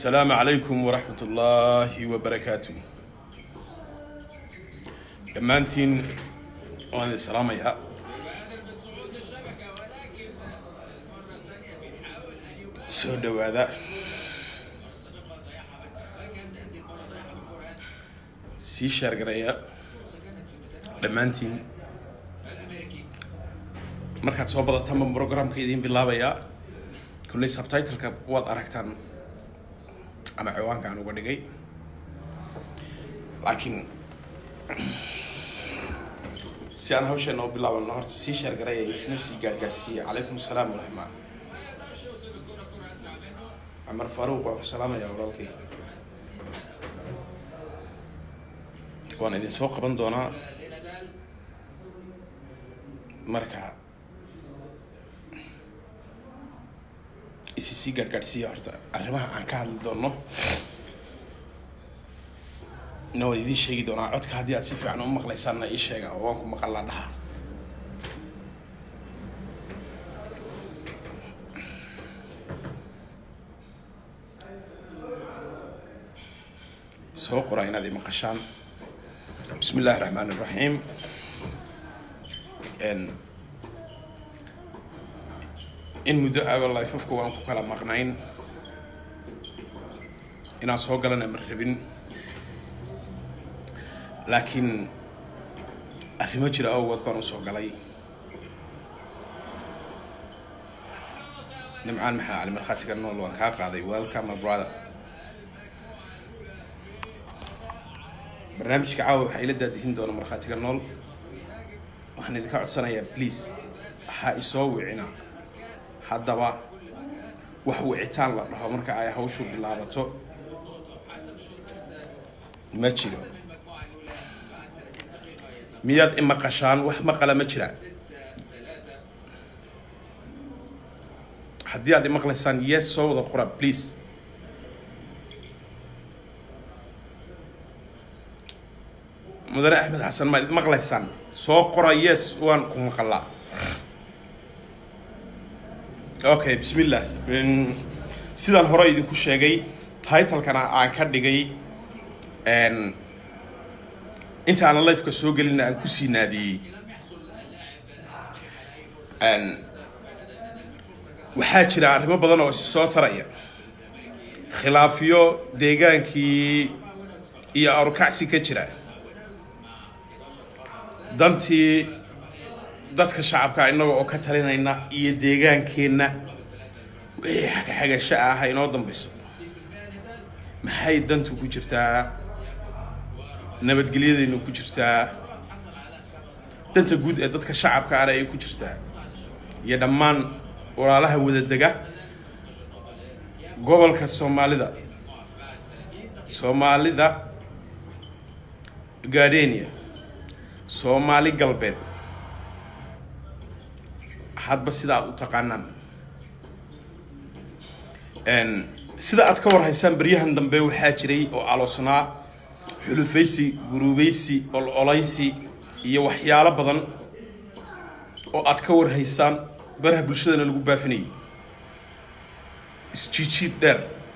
asalaamu calaykum waraxmat ullaahi wabarakaatu dhammaantiin waan idin salaamayaa soo dhowaada sii sheergareeya dhammaantiin markaad soo badatanba programka idiin bilaabayaa kolley subtitleka waad aragtaan ama ciwaanka aan uga dhigay laakiin si aan hawsheena u bilaabano horta sii sheergareeya isna sii gaadhgaadhsiiya calaykum asalaam waraxma cumar faaruuq waan ku salaamayaa walaalkay waan idin soo qaban doonaa marka isi sii gaadhgaadhsiiya horta arrimaha aan ka hadli doono na waan idiin sheegi doonaa codka haddii aad si fiican u maqlaysaanna ii sheega oo waan ku maqal la dhaha soo qora inaad i maqashaan bismi illaahi raxmaan iraxiim in muddo aba lifafka waan ku kala maqnayn inaan soo galana ma rabin laakiin arrimo jira awgood baan u soo galay nimcaan maxaa cali markhaatiga nool waan kaa qaaday welcome my brother barnaamijka caawa waxaa ila daadihin doona markhaatiga nool waxaan idinka codsanayaa please ha isoo wicina haddaba wax wicitaan la dhaho marka ay hawshu bilaabato ma jiro miyaad imaqashaan wax maqala ma jira haddii aad imaqlaysaan yes soo wada qora please mudane axmed xasan maad id maqlaysaan soo qora yes waan ku maqalaa okay bismillah sidaan hore idinku sheegay titlekana aan ka dhigay inta aanan lifeka soo gelina aan kusii naadiyey waxaa jira arrimo badan oo isi soo taraya khilaafyo deegaankii iyo arukacsi ka jira dantii dadka shacabka innaga oo ka talinayna iyo deegaankeenna wixii xagaxagasho ah ha inoo dambayso maxay dantu ku jirtaa nabadgelyadaynu ku jirtaa danta guud ee dadka shacabka ana ay ku jirtaa iyo dhammaan walaalaha wadadega gobolka soomaalida soomaalida gardenia soomaali galbeed hadba sida aad u taqaanaan sida aad ka warhaysaan beryahan dambe waxaa jiray oo aloosnaa xulufaysi guruubaysi ololaysi iyo waxyaalo badan oo aad ka warhaysaan baraha bulshadana lagu baafinayay isjiijiid dheer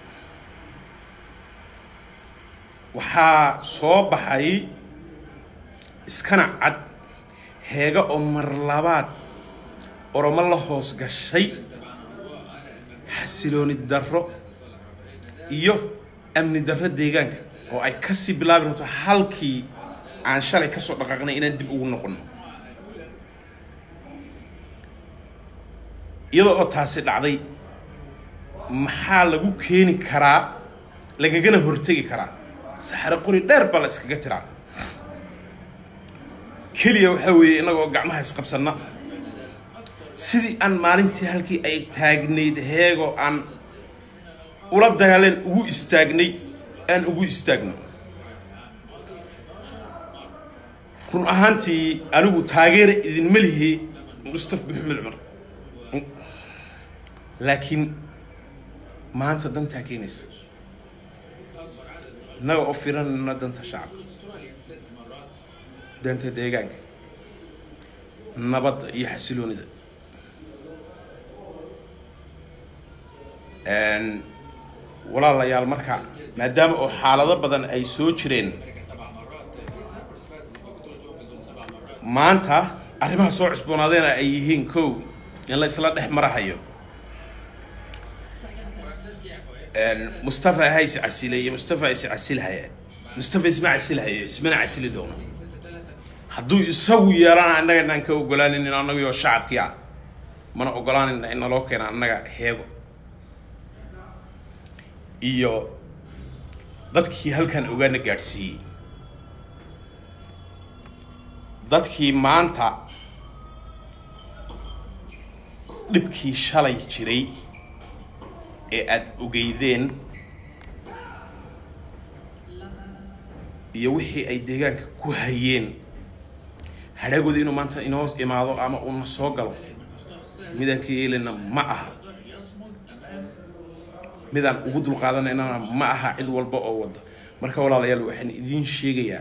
waxaa soo baxay iskana cad heega oo mar labaad oromo la hoos gashay xasilooni darro iyo amni darro deegaanka oo ay kasii bilaabi rabto halkii aan shalay ka soo dhaqaaqnay inaan dib ugu noqonno iyadoo oo taasi dhacday maxaa lagu keeni karaa lagagana hortegi karaa saxaro qori dheer baa la iskaga tiraa keliya waxaa weeye innagoo gacmaha isqabsanna sidii aan maalintii halkii ay taagnayd heego aan ula dagaaleen ugu istaagnay aan ugu istaagno run ahaantii anigu taageera idinma lihi mustaf maxamed cumar laakiin maanta dantaa keenaysa innaga oo firanayna danta shacabka danta deegaanka nabadda iyo xasiloonida walaalayaal marka maadaama oo xaalado badan ay soo jireen maanta arrimaha soo cusboonaadeena ay yihiin kow in la isla dhex marahayo mustafa ha is casile iyo mustafa is casilhaya mustafa isma casilhayo ismana casili doono hadduu isagu yeelana annaga inaan ka ogolaanin annagoo shacabkii ah mana ogolaanin in naloo keena annaga heego iyo dadkii halkan ogaana gaadhsiiyey dadkii maanta dhibkii shalay jiray ee aada ogeydeen iyo wixii ay deegaanka ku hayeen hadhaagooda inuu maanta inoo imaado ama uuna soo galo midaan ka yeelina ma aha midaan ugu dulqaadanayna ma aha cid walba oo wada marka walaalayaal waxaan idiin sheegayaa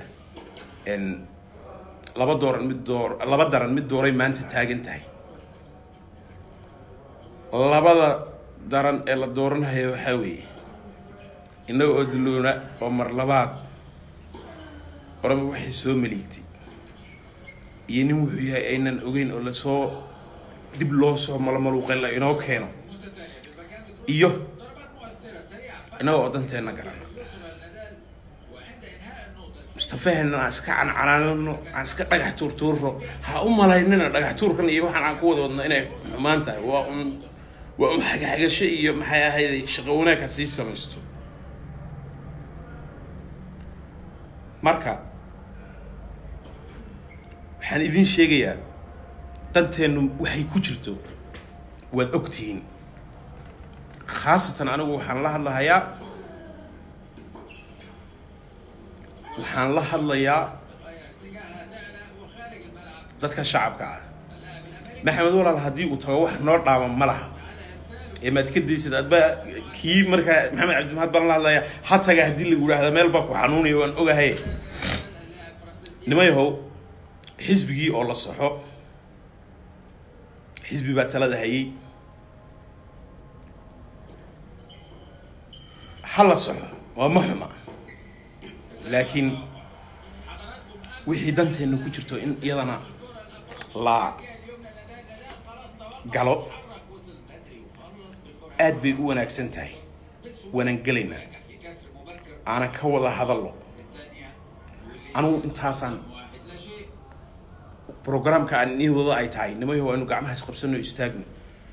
laba dooran mid door laba daran mid dooray maanta taagan tahay labada daran ee la dooranhayo waxaa weeye innaga oo duloona oo mar labaad orama waxay soo maliigtay iyo nin wuxuu yahay aynan ogeyn oo lasoo dib loo soo malmaluuqay la inoo keeno iyo innaga oo danteenna garan mustafahena aan iska cancanaanano aan iska dhagax tuurtuurno ha u malaynina dhagax tuurkan iyo waxaan aan ku wada wadno inay xumaan tahay waa un waa un xagaxagasho iyo maxay ahayday shaqo wanaagka sii samaysto marka waxaan idiin sheegayaa danteennu waxay ku jirto waad og tihiin khaasatan anigu waxaan la hadlahayaa waxaan la hadlayaa dadka shacabka ah maxamed walaal haddii uu tago wax noo dhaama ma laha ee maad ka daysid adba kii markaa maxamed cabdimahad baan la hadlayaa ha taga haddii lagu idhaahda meel baa ku xanuunaya waan ogahay nimayahow xisbigii oo la saxo xisbi baa talada hayay ha la saxo waa ma xuma laakiin wixii danteenna ku jirto in iyadana la galo aad bay u wanaagsan tahay waanaan gelaynaa aanan ka wada hadallo anugu intaasaan programka aan inii wada ay tahay nimayaho aynu gacmaha isqabsano istaagno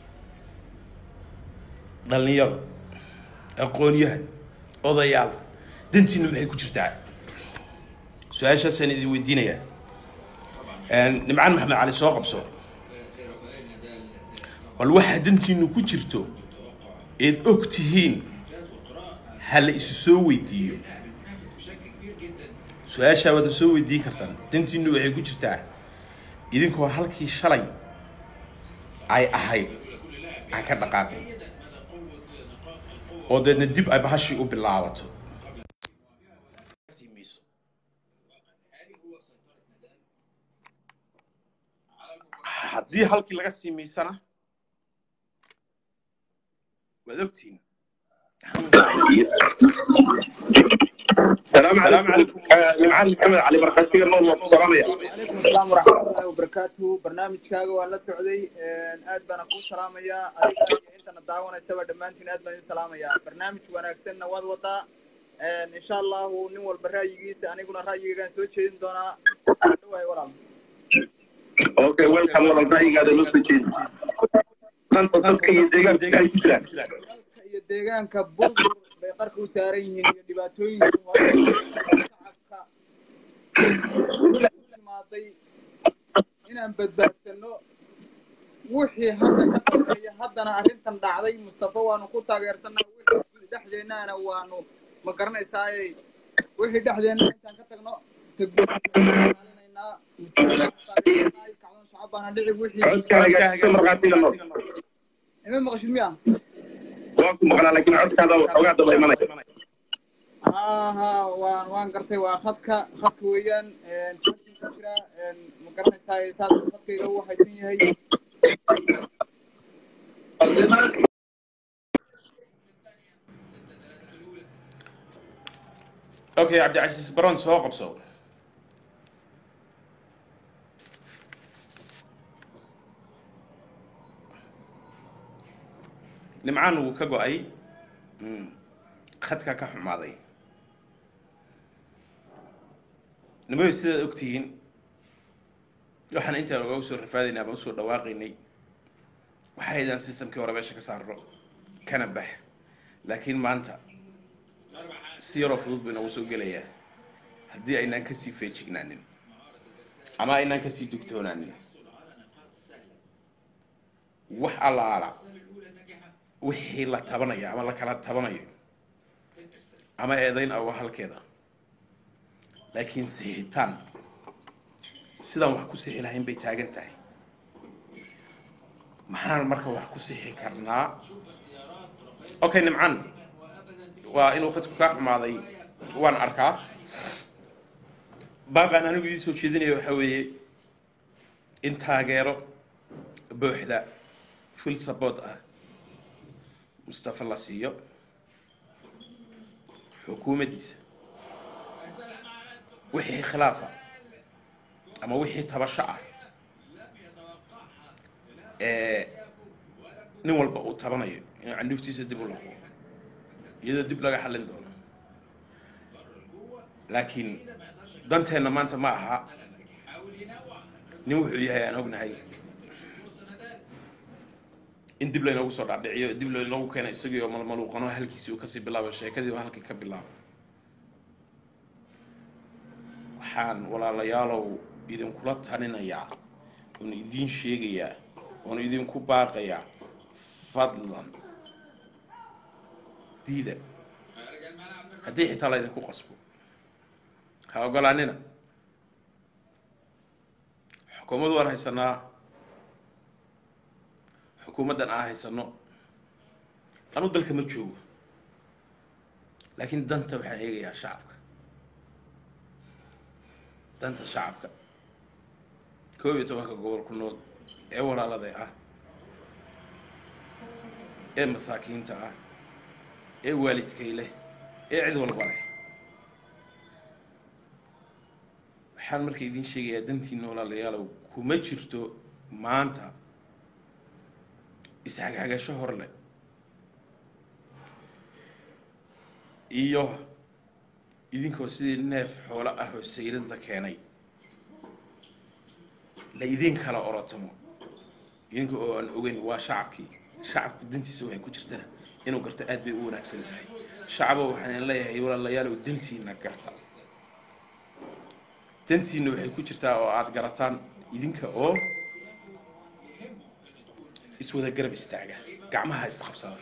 dhallinyaro aqoonyahan odayaal dantiina maxay ku jirtaa su-aashaasaan idin weydiinayaa nimcaan maxamed cali soo qabso bal waxaa dantiinu ku jirto eed og tihiin ha la isu soo weydiiyo su-aashaa waadna soo weydiin kartaan dantiinu waxay ku jirtaa idinkoo halkii shalay ay ahayd aan ka dhaqaaqin oo deedna dib ay bahashii u bilaabato haddii halkii laga siimiysana waad ogtihiin السلام عليكم معلم محمد علي مرقسي نور والسلام يا عليكم السلام ورحمة الله وبركاته برنامجكaaga waan la socday aad baan kuu salaamayaa adiga iyo intana daawanaysaba dhammaantiin aad baan idin salaamayaa barnaamij wanaagsanna waad wadaa insha allahu nin walba ra'yigiisa aniguna ra'yigaygaan soo jeedin doonaa dhawaay walaal اوكي ويلكم والله رايي هذا لو سجين انت dadka iyo deegaanka ay ku jiraan dalka iyo deegaanka burbur bay qarka u saaran yihiin iyo dhibaatooyinka hore shacabka timaaday inaan badbaadsano wixii hadda ka dambeeya haddana arrintan dhacday mustafa waanu ku taageersanaa wixii dhexdeennaana waanu ma garanaysaaye wixii dhexdeenna intaan ka tagno kacdoon shacab baana dhici wixii codkaaga si marqaatiga nool ima maqashid miya waa ku maqlaa laakiin codkaada ogaa daba imanaya ها ها وان وان قرتي واخدك خدك ويان جوجين كجرا ما garanaysaa saas khadkayga uu haysan yahay okay cabdicasiis baron soo qabso nimcaan wuu ka go-ay khadka ka xumaaday nimayo sidaad ogtihiin waxaan intaan oga usoo rafaadaynay ama usoo dhawaaqaynay waxaa haydaan systemkii hore meesha ka saarno kana bax laakiin maanta si yaroo fudud buu inoogu soo gelayaa haddii aynaan kasii feejignaanin ama aynaan kasii dugtoonaanin wax allaala wixii la tabanayo ama la kala tabanayo ama eedayn awa halkeeda laakiin sixitaan sidaan wax ku sixi lahayn bay taagan tahay maxaan marka wax ku sixi karnaa okay nimcan waa inuu khadku kaa xumaaday waan arkaa baaqaan anigu idii soo jeedinaya waxaa weeye in taageero buuxda full support ah mustafa la siiyo xukuumaddiisa wixii khilaafa ama wixii tabasho ah ee nin walba uu tabanayo inuu candhuuftiisa dib u laqo iyadoo dib laga xallin doono laakiin danteenna maanta ma aha nin wuxuu yahay aan ognahay in dib laynoogu soo dhaadhiciyo dib laynoogu keena isagii oo malmaluuqano halkiisii uu kasii bilaabo sheekadii oo halkii ka bilaabo waxaan walaalayaalow idinkula talinayaa oon idiin sheegayaa oon idinku baaqayaa fadlan diida haddii xitaa la ydinku qasbo ha ogolaanina xukuumad waan haysanaa xukuumaddan aan haysano anu dalka ma joogo laakiin danta waxaan eegayaa shacabka danta shacabka koob iyo tobanka gobol ku nool ee walaalada ah ee masaakiinta ah ee waalidkay leh ee cid walba leh waxaan marka idiin sheegayaa dantiina walaalayaalow kuma jirto maanta isxagxagasho hor leh iyo idinkoo sidii neef xoolo ah oo sayrad la keenay la idin kala orotamo idinka oo aan ogeyn waa shacabkii shacabku dantiisa waxay ku jirtana inuu garto aad bay u wanaagsan tahay shacabo waxaan leeyahay walaalayaalow dantiina garta dantiina waxay ku jirtaa oo aada garataan idinka oo iswada garab istaaga gacmaha isqabsada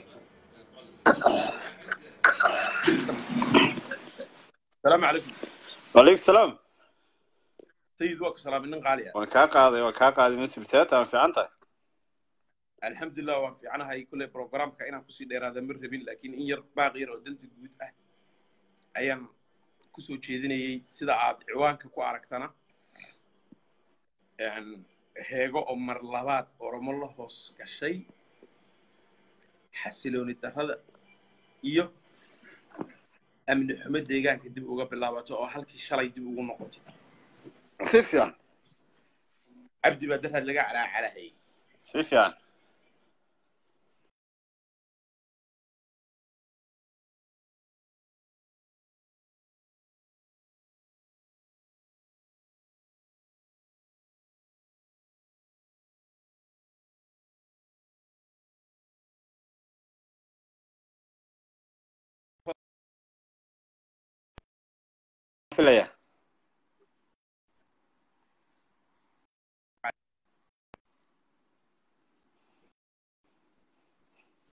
asalaamu calaykum وعليكم السلام sayid waa ku salaamay nin qaali ah waan kaa qaaday waan kaa qaaday masjid seeta waan fiican tahay alxamdulilah waan fiicanahay kulley programka inaan kusii dheeraada ma rabin laakiin in yar baaq yar oo danta guud ah ayaan kusoo jeedinayay sida aad ciwaanka ku aragtana heego oo mar labaad oromo la hoos gashay xasilooni darrada iyo amni xumo deegaanka dib uga bilaabato oo halkii shalay dib ugu noqotay si fiican cabdi baa daraad laga calaacalahayay si fiican filaya